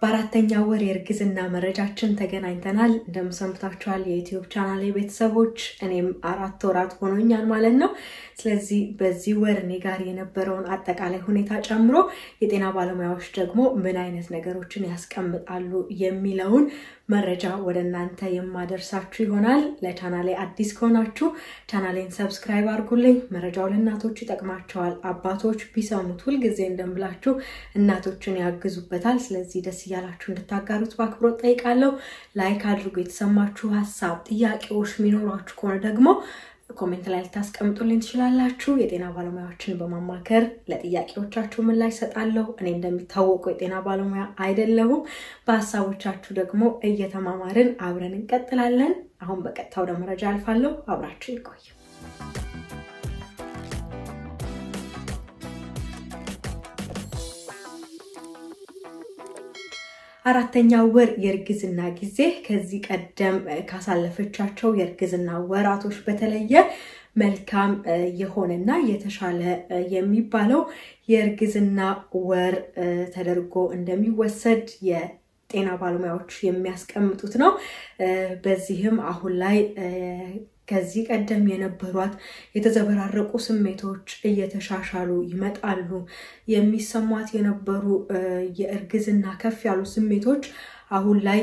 በአራተኛ ወር የእርግዝና መረጃችን ተገናኝተናል። እንደምሰንብታችኋል የዩትዩብ ቻናል ቤተሰቦች፣ እኔም አራት ወራት ሆኖኛል ማለት ነው። ስለዚህ በዚህ ወር እኔ ጋር የነበረውን አጠቃላይ ሁኔታ ጨምሮ የጤና ባለሙያዎች ደግሞ ምን አይነት ነገሮችን ያስቀምጣሉ የሚለውን መረጃ ወደ እናንተ የማደርሳችሁ ይሆናል። ለቻናሌ አዲስ ከሆናችሁ ቻናሌን ሰብስክራይብ አድርጉልኝ። መረጃው ለእናቶች ይጠቅማቸዋል። አባቶች ቢሰሙት ሁልጊዜ እንደምላችሁ እናቶችን ያግዙበታል። ስለዚህ ደስ እያላችሁ እንድታጋሩት በአክብሮት ጠይቃለሁ። ላይክ አድርጉ። የተሰማችሁ ሀሳብ፣ ጥያቄዎች የሚኖሯችሁ ከሆነ ደግሞ ኮሜንት ላይ ልታስቀምጡልኝ ትችላላችሁ። የጤና ባለሙያዎችን በማማከር ለጥያቄዎቻችሁ ምላሽ እሰጣለሁ። እኔ እንደሚታወቀው የጤና ባለሙያ አይደለሁም። በሀሳቦቻችሁ ደግሞ እየተማማርን አብረን እንቀጥላለን። አሁን በቀጥታ ወደ መረጃ አልፋለሁ። አብራችሁ ይቆዩ። አራተኛው ወር የእርግዝና ጊዜ ከዚህ ቀደም ካሳለፈቻቸው የእርግዝና ወራቶች በተለየ መልካም የሆነና የተሻለ የሚባለው የእርግዝና ወር ተደርጎ እንደሚወሰድ የጤና ባለሙያዎች የሚያስቀምጡት ነው። በዚህም አሁን ላይ ከዚህ ቀደም የነበሯት የተዘበራረቁ ስሜቶች እየተሻሻሉ ይመጣሉ። የሚሰሟት የነበሩ የእርግዝና ከፍ ያሉ ስሜቶች አሁን ላይ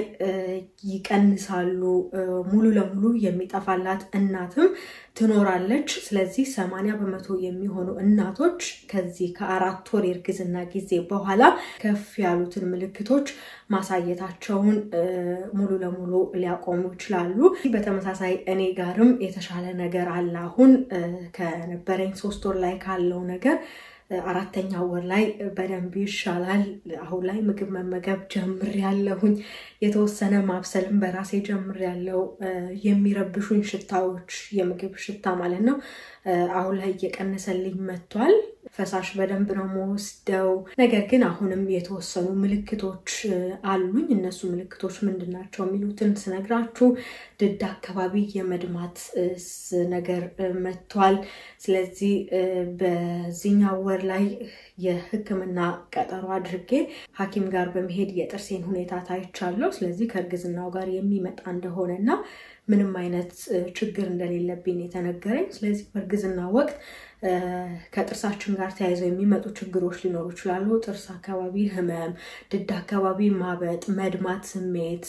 ይቀንሳሉ። ሙሉ ለሙሉ የሚጠፋላት እናትም ትኖራለች። ስለዚህ ሰማንያ በመቶ የሚሆኑ እናቶች ከዚህ ከአራት ወር የእርግዝና ጊዜ በኋላ ከፍ ያሉትን ምልክቶች ማሳየታቸውን ሙሉ ለሙሉ ሊያቆሙ ይችላሉ። በተመሳሳይ እኔ ጋርም የተሻለ ነገር አለ። አሁን ከነበረኝ ሶስት ወር ላይ ካለው ነገር አራተኛ ወር ላይ በደንብ ይሻላል። አሁን ላይ ምግብ መመገብ ጀምሬያለሁኝ። የተወሰነ ማብሰልም በራሴ ጀምሬያለሁ። የሚረብሹኝ ሽታዎች፣ የምግብ ሽታ ማለት ነው አሁን ላይ እየቀነሰልኝ መጥቷል። ፈሳሽ በደንብ ነው መወስደው። ነገር ግን አሁንም የተወሰኑ ምልክቶች አሉኝ። እነሱ ምልክቶች ምንድን ናቸው የሚሉትን ስነግራችሁ ድድ አካባቢ የመድማት ነገር መጥቷል። ስለዚህ በዚህኛው ወር ላይ የሕክምና ቀጠሮ አድርጌ ሐኪም ጋር በመሄድ የጥርሴን ሁኔታ ታይቻለሁ። ስለዚህ ከእርግዝናው ጋር የሚመጣ እንደሆነ እና ምንም አይነት ችግር እንደሌለብኝ የተነገረኝ። ስለዚህ በእርግዝና ወቅት ከጥርሳችን ጋር ተያይዘው የሚመጡ ችግሮች ሊኖሩ ይችላሉ። ጥርስ አካባቢ ህመም፣ ድድ አካባቢ ማበጥ፣ መድማት ስሜት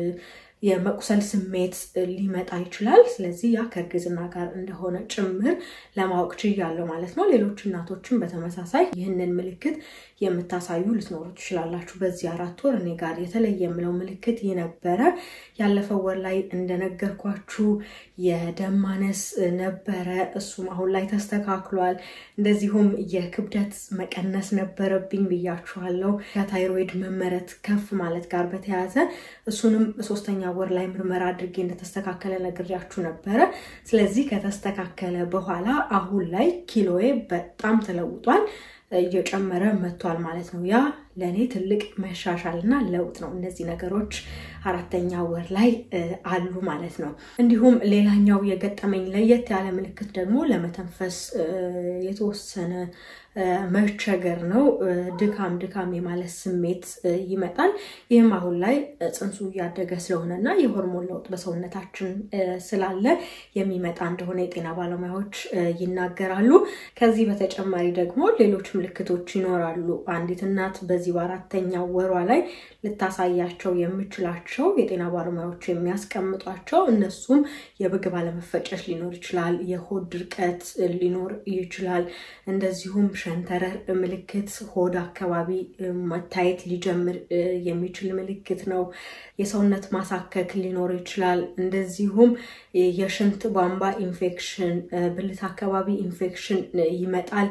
የመቁሰል ስሜት ሊመጣ ይችላል። ስለዚህ ያ ከእርግዝና ጋር እንደሆነ ጭምር ለማወቅ ችያለሁ ማለት ነው። ሌሎች እናቶችን በተመሳሳይ ይህንን ምልክት የምታሳዩ ልትኖሩ ትችላላችሁ። በዚህ አራት ወር እኔ ጋር የተለየ የምለው ምልክት የነበረ ያለፈው ወር ላይ እንደነገርኳችሁ የደም ማነስ ነበረ። እሱም አሁን ላይ ተስተካክሏል። እንደዚሁም የክብደት መቀነስ ነበረብኝ ብያችኋለሁ። ከታይሮይድ መመረት ከፍ ማለት ጋር በተያያዘ እሱንም ሶስተኛ ወር ላይ ምርመራ አድርጌ እንደተስተካከለ ነግሬያችሁ ነበረ። ስለዚህ ከተስተካከለ በኋላ አሁን ላይ ኪሎዬ በጣም ተለውጧል፣ እየጨመረ መጥቷል ማለት ነው። ያ ለእኔ ትልቅ መሻሻል እና ለውጥ ነው። እነዚህ ነገሮች አራተኛ ወር ላይ አሉ ማለት ነው። እንዲሁም ሌላኛው የገጠመኝ ለየት ያለ ምልክት ደግሞ ለመተንፈስ የተወሰነ መቸገር ነው። ድካም ድካም የማለት ስሜት ይመጣል። ይህም አሁን ላይ ጽንሱ እያደገ ስለሆነ እና የሆርሞን ለውጥ በሰውነታችን ስላለ የሚመጣ እንደሆነ የጤና ባለሙያዎች ይናገራሉ። ከዚህ በተጨማሪ ደግሞ ሌሎች ምልክቶች ይኖራሉ። አንዲት እናት በዚህ በአራተኛው ወሯ ላይ ልታሳያቸው የምችላቸው የጤና ባለሙያዎች የሚያስቀምጧቸው እነሱም የምግብ አለመፈጨት ሊኖር ይችላል። የሆድ ድርቀት ሊኖር ይችላል። እንደዚሁም ሸንተረር ምልክት ሆድ አካባቢ መታየት ሊጀምር የሚችል ምልክት ነው። የሰውነት ማሳከክ ሊኖር ይችላል። እንደዚሁም የሽንት ቧንቧ ኢንፌክሽን፣ ብልት አካባቢ ኢንፌክሽን ይመጣል።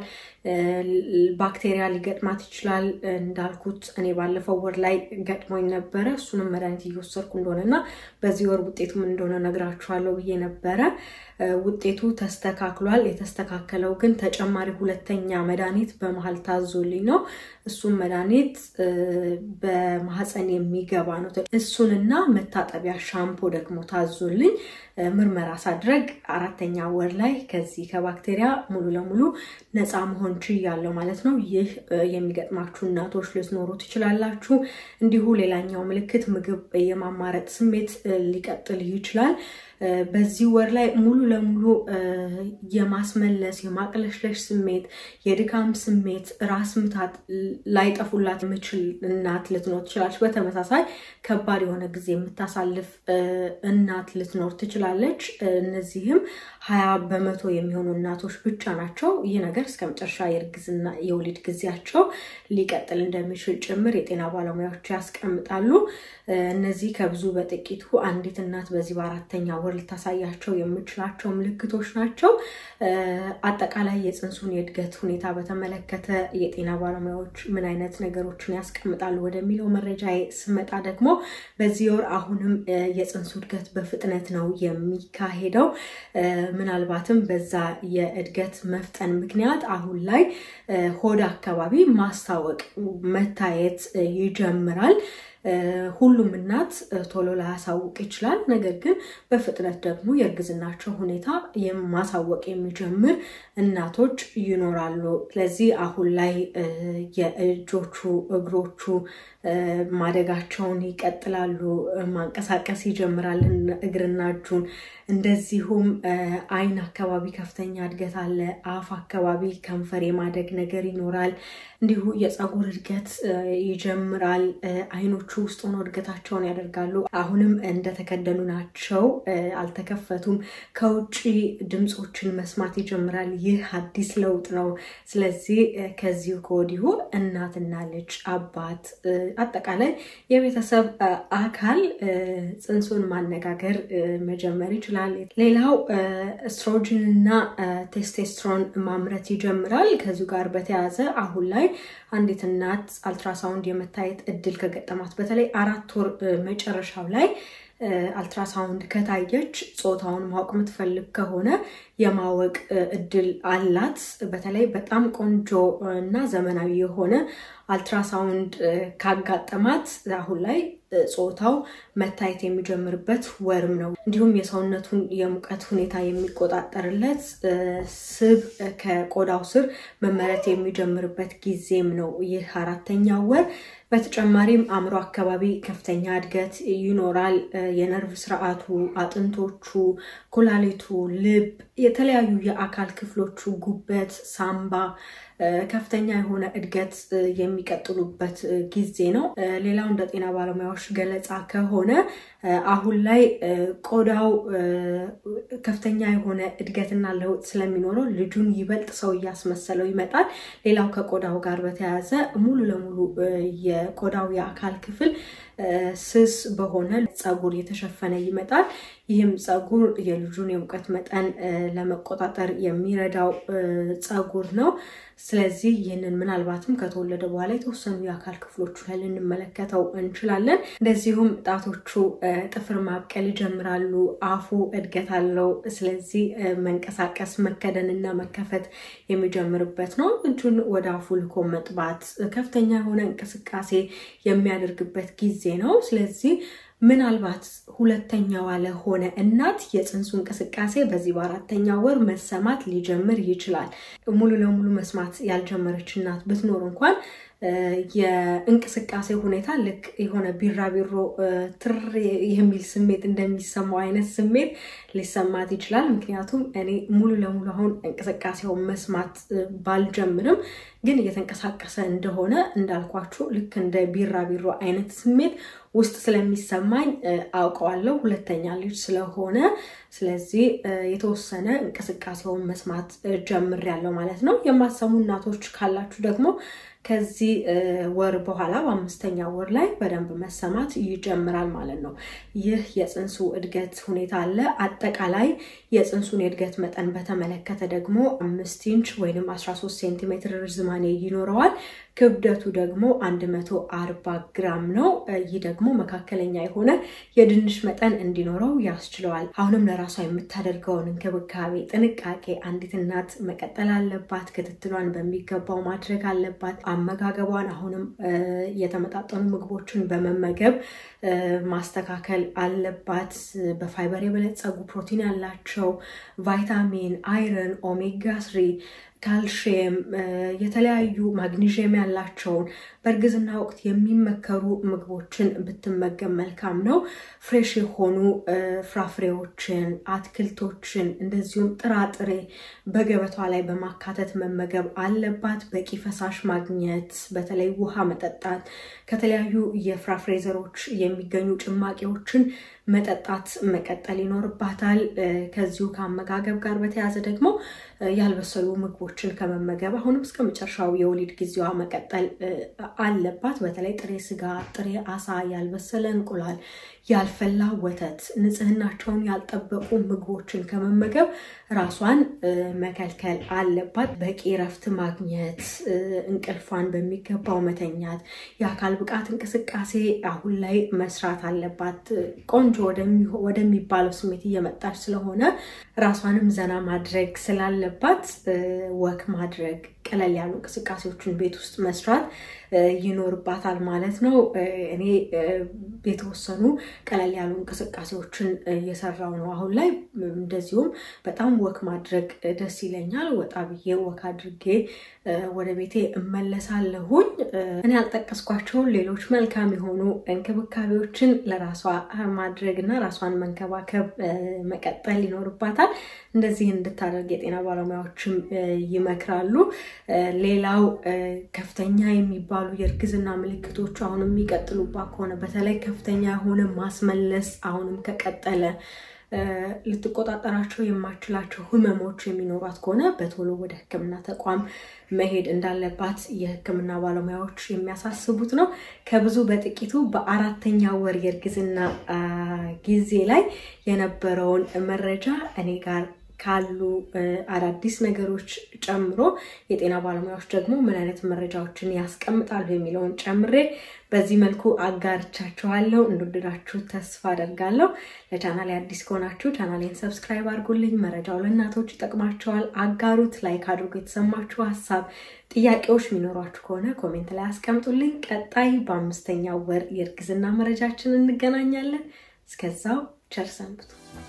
ባክቴሪያ ሊገጥማት ይችላል። እንዳልኩት እኔ ባለፈው ወር ላይ ገጥሞኝ ነበረ። እሱንም መድኃኒት እየወሰድኩ እንደሆነ እና በዚህ ወር ውጤቱ ምን እንደሆነ ነግራችኋለሁ ብዬ ነበረ። ውጤቱ ተስተካክሏል። የተስተካከለው ግን ተጨማሪ ሁለተኛ መድኃኒት በመሀል ታዞልኝ ነው። እሱም መድኃኒት በማህፀን የሚገባ ነው። እሱንና መታጠቢያ ሻምፖ ደግሞ ታዞልኝ ምርመራ ሳድረግ አራተኛ ወር ላይ ከዚህ ከባክቴሪያ ሙሉ ለሙሉ ነፃ መሆን ችያለሁ ማለት ነው። ይህ የሚገጥማችሁ እናቶች ልትኖሩ ትችላላችሁ። እንዲሁ ሌላኛው ምልክት ምግብ የማማረጥ ስሜት ሊቀጥል ይችላል። በዚህ ወር ላይ ሙሉ ለሙሉ የማስመለስ የማቅለሽለሽ ስሜት፣ የድካም ስሜት፣ ራስ ምታት ላይጠፉላት የምችል እናት ልትኖር ትችላለች። በተመሳሳይ ከባድ የሆነ ጊዜ የምታሳልፍ እናት ልትኖር ትችላለች። እነዚህም ሀያ በመቶ የሚሆኑ እናቶች ብቻ ናቸው። ይህ ነገር እስከ መጨረሻ የእርግዝና የወሊድ ጊዜያቸው ሊቀጥል እንደሚችል ጭምር የጤና ባለሙያዎች ያስቀምጣሉ። እነዚህ ከብዙ በጥቂቱ አንዲት እናት በዚህ በአራተኛ ወር ልታሳያቸው የምችላቸው ምልክቶች ናቸው። አጠቃላይ የፅንሱን የእድገት ሁኔታ በተመለከተ የጤና ባለሙያዎች ምን አይነት ነገሮችን ያስቀምጣሉ ወደሚለው መረጃ ስመጣ ደግሞ በዚህ ወር አሁንም የፅንሱ እድገት በፍጥነት ነው የሚካሄደው። ምናልባትም በዛ የእድገት መፍጠን ምክንያት አሁን ላይ ሆድ አካባቢ ማስታወቅ መታየት ይጀምራል። ሁሉም እናት ቶሎ ላያሳውቅ ይችላል። ነገር ግን በፍጥነት ደግሞ የእርግዝናቸው ሁኔታ ማሳወቅ የሚጀምር እናቶች ይኖራሉ። ስለዚህ አሁን ላይ የእጆቹ እግሮቹ ማደጋቸውን ይቀጥላሉ። ማንቀሳቀስ ይጀምራል እግርና እጁን። እንደዚሁም ዓይን አካባቢ ከፍተኛ እድገት አለ። አፍ አካባቢ ከንፈር የማደግ ነገር ይኖራል። እንዲሁ የፀጉር እድገት ይጀምራል። ዓይኖቹ ውስጥ ሆነው እድገታቸውን ያደርጋሉ። አሁንም እንደተከደኑ ናቸው፣ አልተከፈቱም። ከውጭ ድምፆችን መስማት ይጀምራል። ይህ አዲስ ለውጥ ነው። ስለዚህ ከዚሁ ከወዲሁ እናትና ልጅ፣ አባት፣ አጠቃላይ የቤተሰብ አካል ፅንሱን ማነጋገር መጀመር ይችላል። ሌላው ስትሮጅን እና ቴስቴስትሮን ማምረት ይጀምራል። ከዚሁ ጋር በተያያዘ አሁን ላይ አንዲት እናት አልትራሳውንድ የመታየት እድል ከገጠማት በተለይ አራት ወር መጨረሻው ላይ አልትራሳውንድ ከታየች ጾታውን ማወቅ የምትፈልግ ከሆነ የማወቅ እድል አላት። በተለይ በጣም ቆንጆ እና ዘመናዊ የሆነ አልትራሳውንድ ካጋጠማት አሁን ላይ ጾታው መታየት የሚጀምርበት ወርም ነው። እንዲሁም የሰውነቱን የሙቀት ሁኔታ የሚቆጣጠርለት ስብ ከቆዳው ስር መመረት የሚጀምርበት ጊዜም ነው ይህ አራተኛው ወር። በተጨማሪም አእምሮ አካባቢ ከፍተኛ እድገት ይኖራል። የነርቭ ስርዓቱ፣ አጥንቶቹ፣ ኩላሊቱ፣ ልብ፣ የተለያዩ የአካል ክፍሎቹ፣ ጉበት፣ ሳምባ ከፍተኛ የሆነ እድገት የሚቀጥሉበት ጊዜ ነው። ሌላው እንደ ጤና ባለሙያዎች ገለጻ ከሆነ አሁን ላይ ቆዳው ከፍተኛ የሆነ እድገትና ለውጥ ስለሚኖረው ልጁን ይበልጥ ሰው እያስመሰለው ይመጣል። ሌላው ከቆዳው ጋር በተያያዘ ሙሉ ለሙሉ የቆዳው የአካል ክፍል ስስ በሆነ ፀጉር የተሸፈነ ይመጣል። ይህም ፀጉር የልጁን የሙቀት መጠን ለመቆጣጠር የሚረዳው ፀጉር ነው። ስለዚህ ይህንን ምናልባትም ከተወለደ በኋላ የተወሰኑ የአካል ክፍሎቹ ላይ ልንመለከተው እንችላለን። እንደዚሁም ጣቶቹ ጥፍር ማብቀል ይጀምራሉ። አፉ እድገት አለው። ስለዚህ መንቀሳቀስ፣ መከደንና መከፈት የሚጀምርበት ነው። እጁን ወደ አፉ ልኮ መጥባት፣ ከፍተኛ የሆነ እንቅስቃሴ የሚያደርግበት ጊዜ ነው። ስለዚህ ምናልባት ሁለተኛዋ ለሆነ እናት የፅንሱ እንቅስቃሴ በዚህ በአራተኛ ወር መሰማት ሊጀምር ይችላል። ሙሉ ለሙሉ መስማት ያልጀመረች እናት ብትኖር እንኳን የእንቅስቃሴ ሁኔታ ልክ የሆነ ቢራቢሮ ትር የሚል ስሜት እንደሚሰማው አይነት ስሜት ሊሰማት ይችላል። ምክንያቱም እኔ ሙሉ ለሙሉ አሁን እንቅስቃሴውን መስማት ባልጀምርም ግን እየተንቀሳቀሰ እንደሆነ እንዳልኳችሁ ልክ እንደ ቢራቢሮ አይነት ስሜት ውስጥ ስለሚሰማኝ አውቀዋለሁ፣ ሁለተኛ ልጅ ስለሆነ። ስለዚህ የተወሰነ እንቅስቃሴውን መስማት ጀምሬያለሁ ማለት ነው። የማሰሙ እናቶች ካላችሁ ደግሞ ከዚህ ወር በኋላ በአምስተኛ ወር ላይ በደንብ መሰማት ይጀምራል ማለት ነው። ይህ የፅንሱ እድገት ሁኔታ አለ። አጠቃላይ የፅንሱን የእድገት መጠን በተመለከተ ደግሞ አምስት ኢንች ወይም 13 ሴንቲሜትር ርዝማኔ ይኖረዋል። ክብደቱ ደግሞ 140 ግራም ነው። ይህ ደግሞ መካከለኛ የሆነ የድንች መጠን እንዲኖረው ያስችለዋል። አሁንም ለራሷ የምታደርገውን እንክብካቤ ጥንቃቄ አንዲት እናት መቀጠል አለባት። ክትትሏን በሚገባው ማድረግ አለባት። አመጋገቧን አሁንም የተመጣጠኑ ምግቦችን በመመገብ ማስተካከል አለባት። በፋይበር የበለጸጉ ፕሮቲን ያላቸው ቫይታሚን፣ አይረን፣ ኦሜጋ ስሪ ካልሽየም የተለያዩ ማግኒዥየም ያላቸውን በእርግዝና ወቅት የሚመከሩ ምግቦችን ብትመገብ መልካም ነው። ፍሬሽ የሆኑ ፍራፍሬዎችን፣ አትክልቶችን እንደዚሁም ጥራጥሬ በገበቷ ላይ በማካተት መመገብ አለባት። በቂ ፈሳሽ ማግኘት፣ በተለይ ውሃ መጠጣት፣ ከተለያዩ የፍራፍሬ ዘሮች የሚገኙ ጭማቂዎችን መጠጣት መቀጠል ይኖርባታል። ከዚሁ ከአመጋገብ ጋር በተያያዘ ደግሞ ያልበሰሉ ምግቦችን ከመመገብ አሁንም እስከ መጨረሻው የወሊድ ጊዜዋ መቀጠል አለባት። በተለይ ጥሬ ስጋ፣ ጥሬ አሳ፣ ያልበሰለ እንቁላል፣ ያልፈላ ወተት፣ ንጽህናቸውን ያልጠበቁ ምግቦችን ከመመገብ ራሷን መከልከል አለባት። በቂ እረፍት ማግኘት፣ እንቅልፏን በሚገባው መተኛት፣ የአካል ብቃት እንቅስቃሴ አሁን ላይ መስራት አለባት። ቆንጆ ወደሚባለው ስሜት እየመጣች ስለሆነ ራሷንም ዘና ማድረግ ስላለባት ወክ ማድረግ ቀለል ያሉ እንቅስቃሴዎችን ቤት ውስጥ መስራት ይኖርባታል ማለት ነው። እኔ የተወሰኑ ቀለል ያሉ እንቅስቃሴዎችን እየሰራው ነው አሁን ላይ። እንደዚሁም በጣም ወክ ማድረግ ደስ ይለኛል። ወጣ ብዬ ወክ አድርጌ ወደ ቤቴ እመለሳለሁኝ። እኔ ያልጠቀስኳቸውን ሌሎች መልካም የሆኑ እንክብካቤዎችን ለራሷ ማድረግ እና ራሷን መንከባከብ መቀጠል ይኖርባታል። እንደዚህ እንድታደርግ የጤና ባለሙያዎችም ይመክራሉ። ሌላው ከፍተኛ የሚባሉ የእርግዝና ምልክቶቹ አሁንም የሚቀጥሉባት ከሆነ በተለይ ከፍተኛ የሆነ ማስመለስ አሁንም ከቀጠለ ልትቆጣጠራቸው የማችላቸው ህመሞች የሚኖሯት ከሆነ በቶሎ ወደ ሕክምና ተቋም መሄድ እንዳለባት የሕክምና ባለሙያዎች የሚያሳስቡት ነው። ከብዙ በጥቂቱ በአራተኛ ወር የእርግዝና ጊዜ ላይ የነበረውን መረጃ እኔ ጋር ካሉ አዳዲስ ነገሮች ጨምሮ የጤና ባለሙያዎች ደግሞ ምን አይነት መረጃዎችን ያስቀምጣሉ የሚለውን ጨምሬ በዚህ መልኩ አጋርቻችኋለሁ። እንደወደዳችሁ ተስፋ አደርጋለሁ። ለቻናሌ አዲስ ከሆናችሁ ቻናሌን ሰብስክራይብ አድርጉልኝ። መረጃው ለእናቶች ይጠቅማቸዋል፣ አጋሩት። ላይክ አድርጎ የተሰማችሁ ሀሳብ፣ ጥያቄዎች የሚኖሯችሁ ከሆነ ኮሜንት ላይ አስቀምጡልኝ። ቀጣይ በአምስተኛው ወር የእርግዝና መረጃችን እንገናኛለን። እስከዛው ቸር ሰንብቱ።